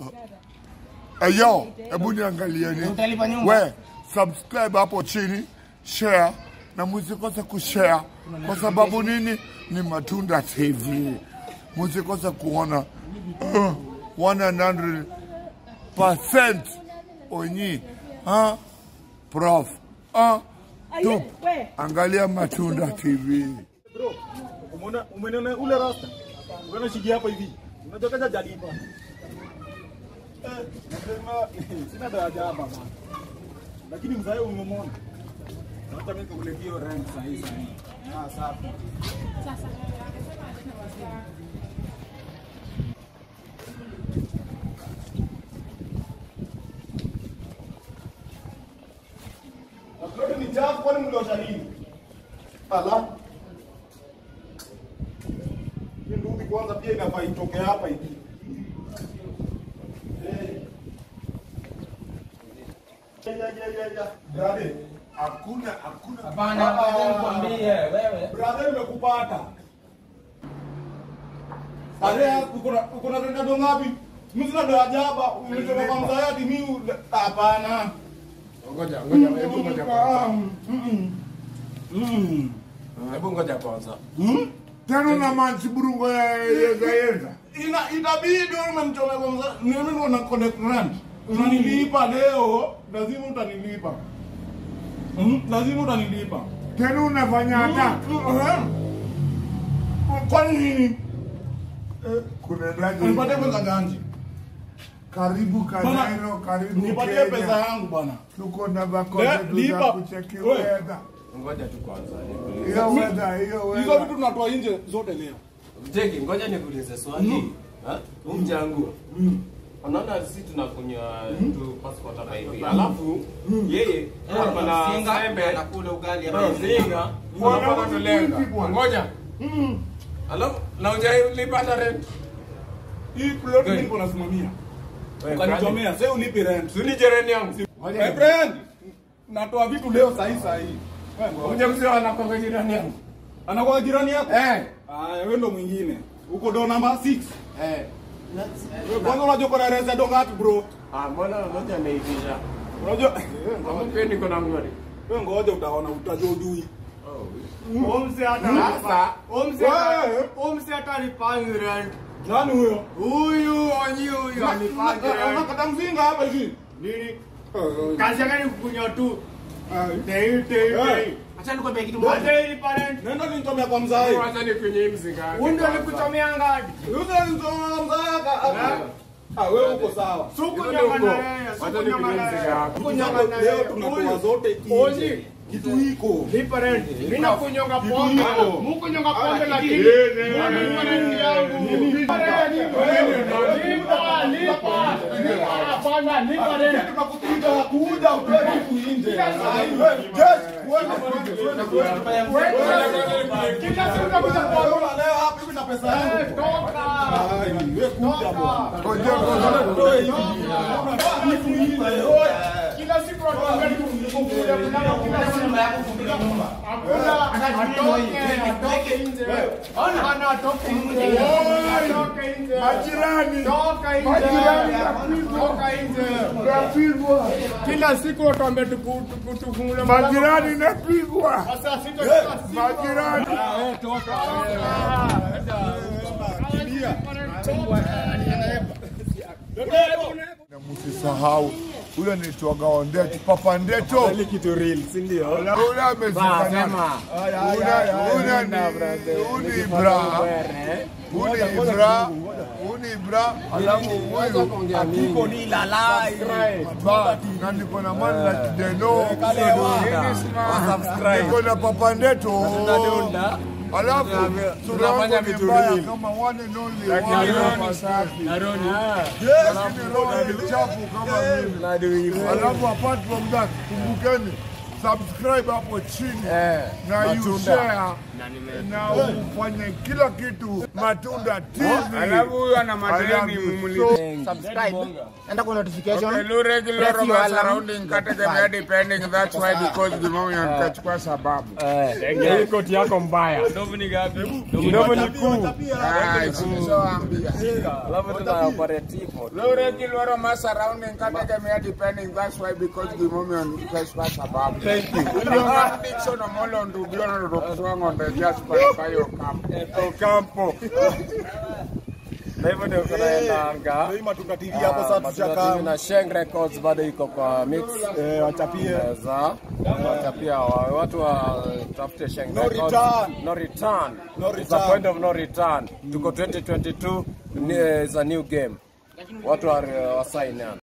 Eyo, hebu niangalieni. Utalipa nyumba. We, subscribe hapo chini, share na msikose kushare kwa sababu nini? Ni Matunda TV. Msikose kuona uh, 100% onyi ha prof ha tup angalia Matunda TV. Bro, umeona umeona ule rasta? Unaona shigi hapa hivi. Unajua kaja jalipa. Eh, nasema sina daraja hapa bana. Lakini mzae umemwona. Hata mimi nikuletea hiyo rent saa hii saa hii. Ah, safi. Upload ni chafu kwani mliosha nini? Ala. Hii ndugu kwanza pia inafaa itoke hapa hivi. Eh. Ya ya ya ya. Brother, Hakuna hakuna Hapana, ngoja nikwambie wewe. brother nimekupata. Ale uko na uko na renda ndo ngapi? Mimi sina ndo ajaba. Umetoka kwa mzayati mimi hapana. Ngoja, ngoja, hebu ngoja kwanza. Mm. Mm. Hebu ngoja kwanza. Mm. tena na manchi burungo ya yeza yeza. ina itabidi umemchomea kwa mza mimi ndo na connect rent unanilipa leo lazima utanilipa mm, lazima utanilipa Tena unafanya hata kwa nini kunaendaje? unipatie pesa ganji Karibu Bana, Kanairo, karibu nipatie pesa Kenya. yangu bwana Tuko na Le- bakora za lipa. kucheki We. weather. Ngoja tu kwanza. nikuulize. Hiyo weather, hiyo hizo weather. vitu tunatoa nje zote leo Jeki, ngoja nikuulize swali. Ha? Huu mjangu. Unaona sisi tunakunywa tu passport hapa hivi. Alafu yeye hapa na sembe anakula ugali hapa. Mzinga. Unapaka tulenga. Ngoja. Alafu na hujalipa hata rent. hii plot mimi niko nasimamia ukanichomea sasa ulipi rent Suni jirani yangu. my friend natoa vitu leo sahi sahi Unja mzee anakonga jirani yangu. anakuwa jirani yako Eh. ah wewe ndo mwingine uko do namba 6 Eh. Wewe kwanza unajua kuna reza do ngapi bro Ah, mbona ngoja ameitisha. unajua Kama pia niko na ngori. wewe ngoja utaona utajua ujui Omse hata Sasa Omse Wewe. Omse hata alipangi rent. nani huyo Huyu onyi huyu alipangi rent. Anakata mzinga hapa hivi Nini? Kazi yake ni kukunywa tu. Tei tei tei. Acha nikwambie kitu moja. Moja ili parent. nenda nichomea kwa mzai wacha ni kwenye mzinga. Huyu ndio alikuchomea ngadi. Yuza nichomea mzai ah wewe uko sawa Suku Hizo nyama ndio na uko. yeye. Wacha Suku nyama nipige na mziga yeye. wako. Suku Huyu nyama na leo yeye. tunatoa Huyu. zote Onyi. nje kitu hiko Lipa rent. Mimi nakunyonga Kitu pombe. hiko. Mkunyonga pombe Ah, lakini. nini? Mimi rent yangu. Lipa rent. Lipa, lipa. Lipa, hapana, lipa rent. tunakupiga kuja utoe kitu nje just kuweka Kila siku nakuja kuomba. leo hapa hivi na pesa yangu Toka. Ai, wewe kuja bwana Ngoja kwanza. Toe hivi. Kitu nje. Kila siku watuambia ni kufungulia mlango kila siku. Hakuna atoke, atoke nje. Ona atoke nje. Atoke nje. Majirani. Toka nje. Majirani napigwa. Toka nje. Napigwa. Kila siku watuambia tuku- tuku- tufungulie mlango. Majirani napigwa. Sasa sita kila siku. Majirani. Na msisahau ule nitwaga Ondeto, Papa Ndeto. kitu real si ndio Ule amezifanya. Ule ni uni bra. Uni bra. Uni bra. Alafu huyu Iko ni lalai ba na niko na man la Deno. subscribe Niko na Papa Ndeto. Alafu sura yangu ni mbaya kama one and only one hapa safi. Lakini roho ni chafu kama mimi. Alafu apart from that, kumbukeni subscribe hapo chini Eh, na you Matunda. share na ufanye kila kitu Matunda TV. Alafu huyu ana I madeni love you mumulize. so- subscribe enda kwa notification Okay, Lu regular Press your Roma alarm. surrounding category depending that's why because the moment nikachukua sababu. Hii koti yako mbaya. Ndovu ni gapi? Ndovu ni kuu. Ah, silizoambia. Alafu tuna operate hivyo. Lu regular Roma surrounding category depending that's why because the moment nikachukua sababu. Thank you. Dixon Omolo ndugiona ndokuswa ng'ombe just by by your camp. Ocampo. Na hivyo ndio tunaendanga. Hii Matuka TV hapo sasa tushakaa. na Sheng Records bado iko kwa mix. Eh, wachapie. za watapia wa- watu wa tafute Sheng No Records. return. no return No It's a return. point of no return tuko 2022 ni- is a new game watu wa wa sign in